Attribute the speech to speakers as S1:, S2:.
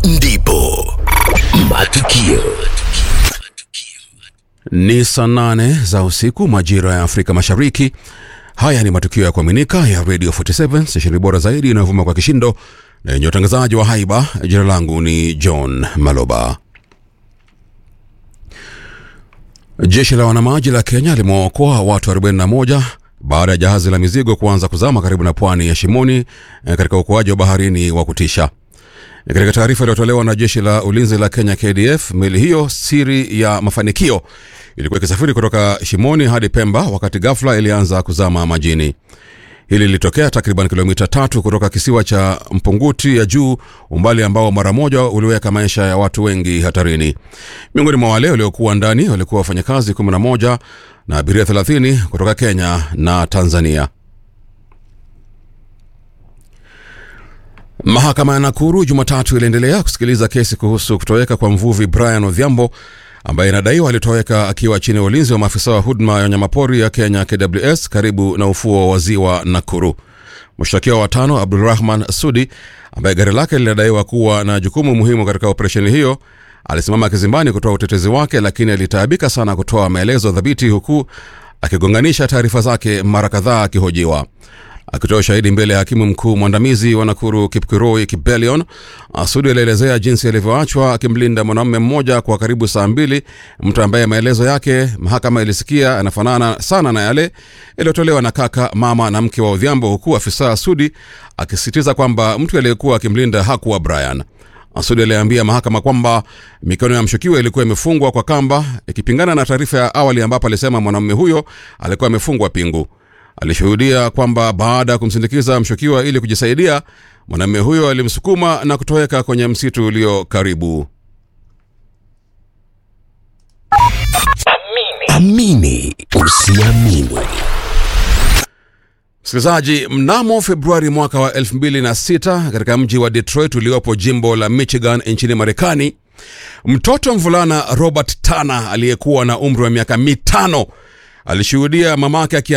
S1: ndipo matukio
S2: Ni saa nane za usiku majira ya Afrika Mashariki. Haya ni matukio ya kuaminika ya Radio 47 stesheni bora zaidi inayovuma kwa kishindo na yenye utangazaji wa haiba. Jina langu ni John Maloba. Jeshi la wanamaji la Kenya limewaokoa watu 41 baada ya jahazi la mizigo kuanza kuzama karibu na pwani ya Shimoni eh, katika uokoaji wa baharini wa kutisha. Katika taarifa iliyotolewa na jeshi la ulinzi la Kenya KDF, meli hiyo siri ya mafanikio ilikuwa ikisafiri kutoka Shimoni hadi Pemba wakati ghafla ilianza kuzama majini. Hili lilitokea takriban kilomita tatu kutoka kisiwa cha Mpunguti ya juu, umbali ambao mara moja uliweka maisha ya watu wengi hatarini. Miongoni mwa wale waliokuwa ndani walikuwa wafanyakazi 11 na abiria 30 kutoka Kenya na Tanzania. Mahakama ya Nakuru Jumatatu iliendelea kusikiliza kesi kuhusu kutoweka kwa mvuvi Brian Odhiambo ambaye inadaiwa alitoweka akiwa chini ya ulinzi wa maafisa wa huduma ya wanyamapori ya Kenya KWS karibu na ufuo wa ziwa Nakuru. Mshtakiwa wa tano Abdulrahman Sudi ambaye gari lake linadaiwa kuwa na jukumu muhimu katika operesheni hiyo alisimama kizimbani kutoa utetezi wake, lakini alitaabika sana kutoa maelezo dhabiti, huku akigonganisha taarifa zake mara kadhaa akihojiwa. Akitoa ushahidi mbele ya hakimu mkuu mwandamizi wa Nakuru Kipkurui Kibelion, Sudi alielezea jinsi alivyoachwa akimlinda mwanamume mmoja kwa karibu saa mbili, mtu ambaye maelezo yake mahakama ilisikia yanafanana sana na yale yaliyotolewa na kaka, mama na mke wa Odhiambo, huku afisa Sudi akisisitiza kwamba mtu aliyekuwa akimlinda hakuwa Brian. Sudi aliambia mahakama kwamba mikono ya mshukiwa ilikuwa imefungwa kwa kamba, ikipingana na taarifa ya awali ambapo alisema mwanamume huyo alikuwa amefungwa pingu. Alishuhudia kwamba baada ya kumsindikiza mshukiwa ili kujisaidia, mwanamume huyo alimsukuma na kutoweka kwenye msitu ulio karibu.
S1: amini usiamini
S2: Msikilizaji, mnamo Februari mwaka wa 2006 katika mji wa Detroit uliopo jimbo la Michigan nchini Marekani, mtoto mvulana Robert Tana aliyekuwa na umri wa miaka mitano alishuhudia mamake akia